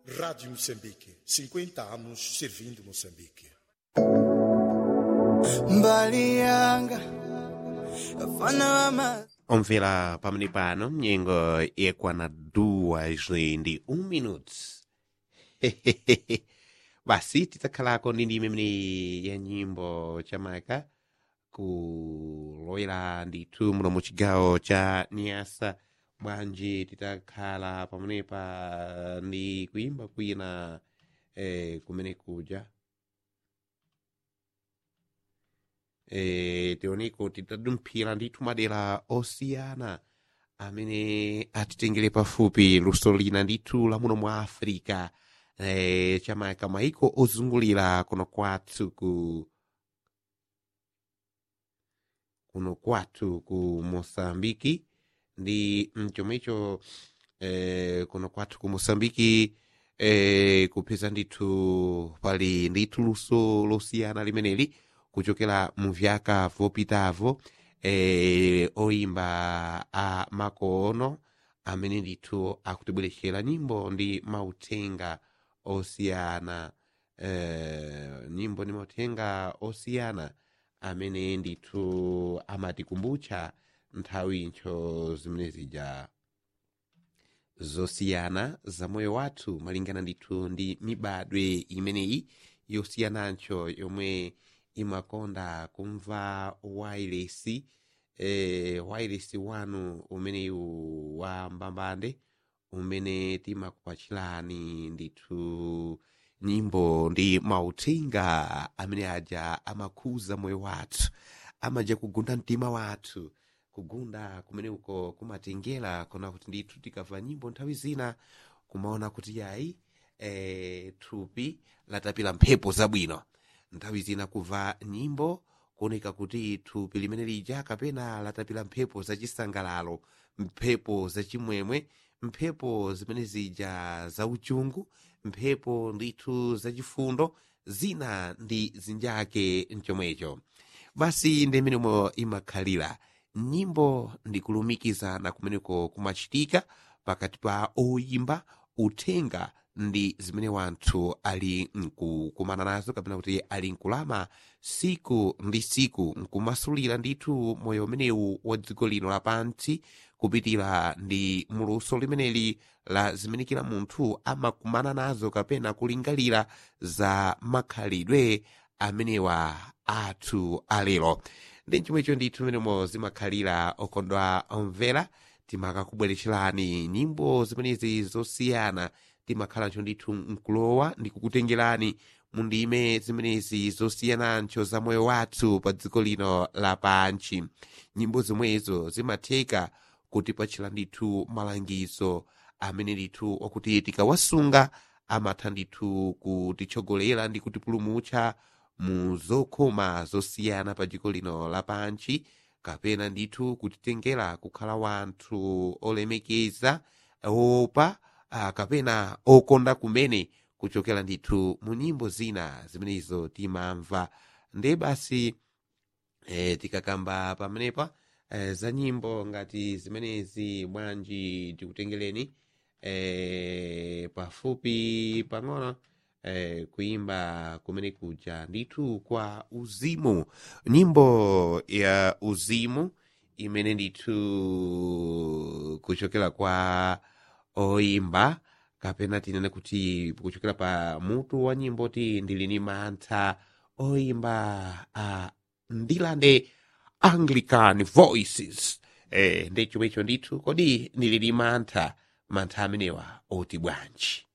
Rádio Moçambique, 50 anos servindo Moçambique. mbali yanga afana wama omvera pamene pano nyengo yakwana duas ndi um minuto basi tidzakhalako ndi ndime imene ya nyimbo chamaka kulowera ndithu muno mu chigawo cha niasa bwanji titakhala pamenepa ndi kuimba kwina eh, kumene kuja eh, tioneko titadumphira ndithu madera osiyana amene atitengere pafupi luso lina ndithu la muno mwa africa eh, chamaka maiko ozungulira kuno kwathu ku kuno kwathu ku mosambiki ndi mchomwecho eh, kuno kwathu ku mosambiki eh, kupeza ndithu pali ndithu luso losiyana limeneli kuchokera mu vyaka vopitavo eh, oimba a makono amene ndithu akutibweretsera nyimbo ndi mauthenga osiyana eh, nyimbo ndi mauthenga osiyana amene ndithu amatikumbutsa nthawi ncho zimene zija zosiyana za moyo wathu malingana ndithu ndi mibadwe imeneyi yosiyanancho yomwe imakonda kumva wailesi eh, wailesi wanu umeneyu wa mbambande umene timakupachirani ndithu nyimbo ndi mauthenga amene aja amakhuza moyo wathu amaja kugunda mtima wathu kugunda kumene uko kumatengera kona kuti ndithu tikamva nyimbo nthawi zina kumaona kuti yayi eh, thupi latapira mphepo zabwino nthawi zina kumva nyimbo kuoneka kuti thupi limene lija kapena latapira mphepo zachisangalalo mphepo zachimwemwe mphepo zimene zija zauchungu mphepo ndithu zachifundo zina ndi zinjake mchomwecho basi ndi imenemo imakhalira nyimbo ndi kulumikizana kumeneko kumachitika pakati pa oyimba uthenga ndi zimene wanthu ali nkukumana nazo kapena kuti ali nkulama siku ndi siku nkumasulira ndithu moyo umenewu wa dziko lino lapansi kupitira ndi muluso limeneli la zimene kila munthu amakumana nazo kapena kulingalira za makhalidwe amenewa athu alero ndi chomwecho ndithu menemo zimakhalira okondwa omvera timakakubweretserani nyimbo zimenezi zosiyana timakhalanso ndithu nkulowa ndi kukutengerani mu ndime zimenezi zosiyanancho za moyo wathu pa dziko lino lapansi nyimbo zomwezo zimatheka kutipachira ndithu malangizo amene ndithu okuti tikawasunga amatha ndithu kutitsogolera ndi kutipulumutsa mu zokhoma zosiyana pa dziko lino lapansi kapena ndithu kutitengera kukhala wanthu olemekeza opa uh, kapena okonda kumene kuchokera ndithu mu nyimbo zina zimenezo timamva nde basi eh, tikakamba pamenepa eh, za nyimbo ngati zimenezi bwanji tikutengereni eh, pafupi pang'ono eh, kuimba kumene kuja ndithu kwa uzimu nyimbo ya uzimu imene ndithu kuchokera kwa oimba kapena tinene kuti kuchokera pa mutu wa nyimbo ti ndili ni mantha oimba uh, ndilande anglican voices eh, ndi chomwecho ndithu kodi ndili ni mantha mantha amenewa oti bwanji